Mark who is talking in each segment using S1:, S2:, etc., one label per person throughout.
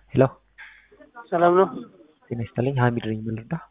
S1: ሄሎ
S2: ሰላም ነው።
S1: ጤና ይስጥልኝ ሀሚድ ነኝ ምን ልርዳ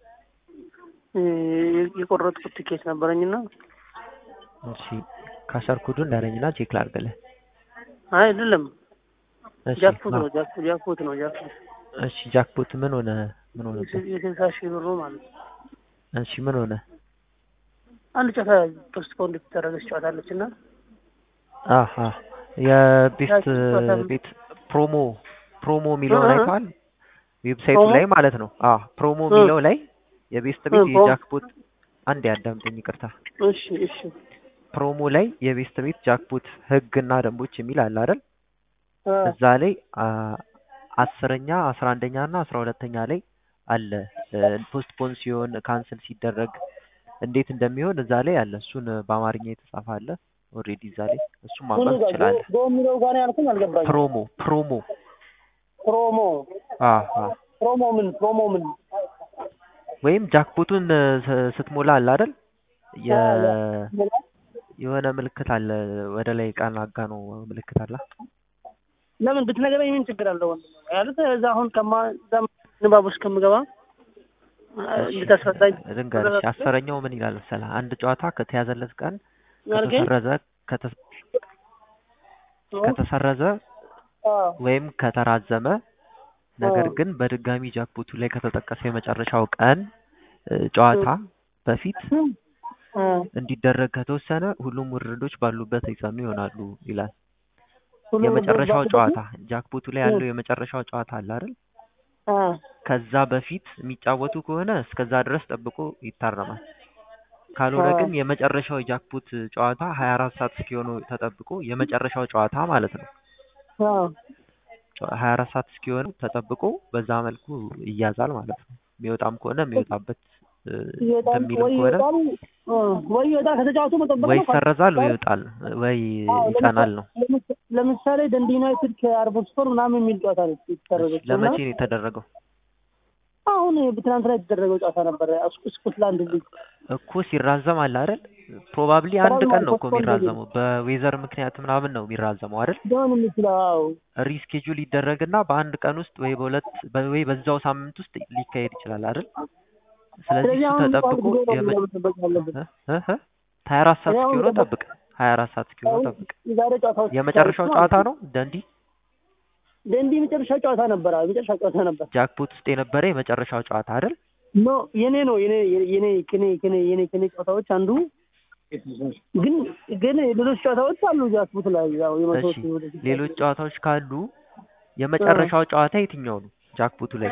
S2: የቆረጥኩት ትኬት ነበረኝና
S1: እሺ ካሸር ኮዱን እንዳለኝና ቼክ ላድርግልህ
S2: አይ አይደለም
S1: እሺ
S2: ጃክፖት
S1: ማ-
S2: ነው ጃክፖት ጃክፖት ነው ጃክፖት
S1: እሺ ጃክፖት ምን ሆነ ምን ሆነበት
S2: የስልሳ ሺህ ብሩ ማለት ነው።
S1: እሺ ምን ሆነ
S2: አንድ ጨዋታ ፖስትፖንድ የተደረገች ጨዋታ አለች እና
S1: አሀ የቤስት
S2: ያቺ ጨዋታ-
S1: ቤት ፕሮሞ ፕሮሞ የሚለውን
S2: እ- እ-
S1: አይተዋል ዌብሳይቱ
S2: ፕሮሞ?
S1: ላይ ማለት ነው አ ፕሮሞ
S2: እ።
S1: የሚለው ላይ የቤስት ቤት
S2: እ፣ ፕሮ-
S1: የጃክፖት አንድ ያዳምጠኝ ይቅርታ
S2: እሺ እሺ
S1: ፕሮሞ ላይ የቤስት ቤት ጃክፖት ህግና ደንቦች የሚል አለ አይደል
S2: አ፣
S1: እዛ ላይ አ፣ አስረኛ አስራ አንደኛ እና አስራ ሁለተኛ ላይ አለ ፖስትፖን ሲሆን ካንስል ሲደረግ እንዴት እንደሚሆን እዛ ላይ አለ እሱን በአማርኛ የተጻፈ አለ ኦልሬዲ እዛ ላይ እሱን
S2: ሁሉ
S1: ማንበብ
S2: ጋር
S1: ትችላለህ
S2: ጎ የሚለው ጋር ነው ያልኩኝ አልገባኝም።
S1: ፕሮሞ ፕሮሞ
S2: ፕሮሞ
S1: አ አ
S2: ፕሮሞ ምን ፕሮሞ ምን
S1: ወይም ጃክፖቱን እ፣ ስ- ስትሞላ አለ አይደል የ የሆነ ምልክት አለ ወደ ላይ ቃና አጋ ነው ምልክት አለ
S2: ለምን ብትነግረኝ ምን ችግር አለው? ወንድም ያሉት እዛ አሁን ከማ እዛ ንባብ ውስጥ ከምገባ እንድታስረዳኝ
S1: ልንገርሽ አስረኛው ምን ይላል መሰለህ አንድ ጨዋታ ከተያዘለት ቀን
S2: አድርገኝ
S1: ከተሰረዘ ከተ- ከተሰረዘ ወይም ከተራዘመ ነገር
S2: አዎ።
S1: ግን በድጋሚ ጃክፖቱ ላይ ከተጠቀሰ የመጨረሻው ቀን እ፣ ጨዋታ በፊት እንዲደረግ ከተወሰነ ሁሉም ውርርዶች ባሉበት ይጸኑ ይሆናሉ ይላል። የመጨረሻው ጨዋታ ጃክፖቱ ላይ ያለው የመጨረሻው ጨዋታ አለ አይደል? ከዛ በፊት የሚጫወቱ ከሆነ እስከዛ ድረስ ጠብቆ ይታረማል። ካልሆነ
S2: አዎ።
S1: ግን የመጨረሻው የጃክፖት ጨዋታ ሀያ አራት ሰዓት እስኪሆኑ ተጠብቆ የመጨረሻው ጨዋታ ማለት ነው ሀያ አራት ሰዓት እስኪሆኑ ተጠብቆ በዛ መልኩ ይያዛል ማለት ነው። የሚወጣም ከሆነ የሚወጣበት እ፣ እንትን የሚልም ከሆነ
S2: ወይ ይወጣ ከተጫዋቱ መጠበቅ
S1: ወይ
S2: ነው።
S1: ይሰረዛል ወይ ይወጣል ወይ
S2: አዎ፣
S1: ይጸናል ነው።
S2: ለምሳ- ለምሳሌ ደንዲ ዩናይትድ ከአርቦ ስፖር ምናምን የሚል ጨዋታ ነው የተደረገች እና
S1: ለመቼ ነው የተደረገው?
S2: አሁን ትናንትና የተደረገው ጨዋታ ነበረ ስኩ- ስኮትላንድ ሊግ
S1: እኮ ሲራዘም አለ አይደል? ፕሮባብሊ አንድ ቀን ነው እኮ
S2: ፖስትፖን
S1: የሚራዘመው። በዌዘር ምክንያት ምናምን ነው የሚራዘመው አይደል?
S2: ሊሆን የሚችለው
S1: ሪስኬጁል ይደረግና በአንድ ቀን ውስጥ ወይ በሁለት በ- ወይ በዛው ሳምንት ውስጥ ሊካሄድ ይችላል አይደል? ስለዚህ
S2: ስለዚህ
S1: እሱ
S2: አሁን
S1: ተጠብቆ
S2: ጊዜ ነው
S1: የመ-
S2: መጠበቅ ያለብን።
S1: እ እ እ ሀያ አራት ሰዓት
S2: እኔ አሁን
S1: እስኪሆነው
S2: ጠበቅ-
S1: ጠብቅ። ሀያ አራት ሰዓት እስኪሆነው
S2: አሁን
S1: ጠብቅ።
S2: የዛሬ ጨዋታዎች
S1: የመጨረሻው
S2: ሲያልቁ
S1: ጨዋታ
S2: ማለት
S1: ነው ደንዲ
S2: ደንዲ የመጨረሻ ጨዋታ ነበር። አዎ የመጨረሻ ጨዋታ ነበር።
S1: ጃክፖት ውስጥ የነበረ የመጨረሻው ጨዋታ አይደል?
S2: ኖ የኔ ነው የኔ የኔ ከኔ ከኔ የኔ ከኔ ጨዋታዎች አንዱ ግን ግን ሌሎች ጨዋታዎች አሉ ጃክቡት ላይ ያው የመቶ
S1: እሺ ሌሎች ጨዋታዎች ካሉ የመጨረሻው ጨዋታ የትኛው ነው? ጃክፖቱ ላይ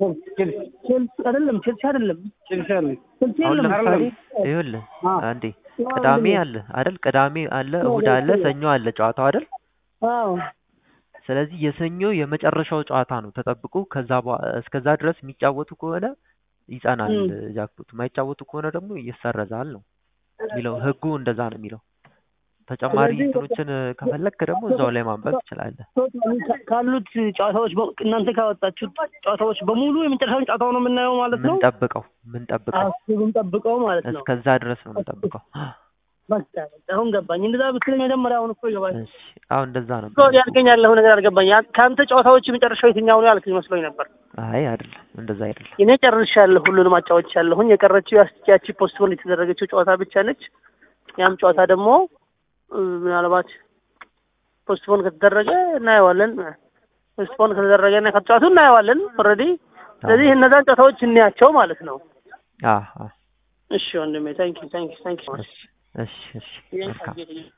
S2: ቼልሲ አይደለም ቼልሲ አይደለም ቼልሲ
S1: አሁን
S2: አይደለም
S1: ለምሳሌ ይኸውልህ
S2: አ
S1: አንዴ ቅዳሜ አለ አይደል? ቅዳሜ አለ፣ እሁድ አለ፣ ሰኞ አለ ጨዋታው አይደል?
S2: አዎ
S1: ስለዚህ የሰኞ የመጨረሻው ጨዋታ ነው ተጠብቆ ከዛ በኋላ እስከዛ ድረስ የሚጫወቱ ከሆነ ይጸናል
S2: እም።
S1: ጃክፖቱ። የማይጫወቱ ከሆነ ደግሞ ይሰረዛል ነው የሚለው ህጉ፣ እንደዛ ነው የሚለው። ተጨማሪ
S2: ስለዚህ
S1: እንትኖችን ከፈለክ ደግሞ እዛው ላይ ማንበብ ትችላለህ።
S2: ካሉት ጨዋታዎች በ- እናንተ ካወጣችሁት ጨዋታዎች በሙሉ የመጨረሻውን ጨዋታው ነው የምናየው ማለት ነው።
S1: ምንጠብቀው ምንጠብቀው
S2: አስቡን ጠብቀው ማለት ነው።
S1: እስከዛ ድረስ ነው የምንጠብቀው።
S2: በቃ በቃ አሁን ገባኝ። እንደዛ ብትለኝ መጀመሪያውን እኮ ይገባኝ።
S1: እሺ አሁን እንደዛ ነው።
S2: እኮ ያልከኝ ያለሁ ነገር አልገባኝ። ያ- ከአንተ ጨዋታዎች የመጨረሻው የትኛው ነው ያልከኝ መስሎኝ ነበር።
S1: አይ አይደለም፣ እንደዛ አይደለም።
S2: እኔ ጨርሻለሁ፣ ሁሉንም አጫወቻለሁኝ። የቀረችው ያስቻቺ ፖስትፖን የተደረገችው ጨዋታ ብቻ ነች። ያም ጨዋታ ደግሞ እ፣ ምናልባት ፖስትፖን ከተደረገ እናየዋለን። ፖስትፖን ከተደረገ እና ከተጫወቱ እናየዋለን ኦልሬዲ። ስለዚህ እነዛን ጨዋታዎች እንያቸው ማለት ነው።
S1: አዎ አዎ።
S2: እሺ ወንድሜ ታንኪ ታንኪ ታንኪ
S1: እሺ እሺ እሺ መልካም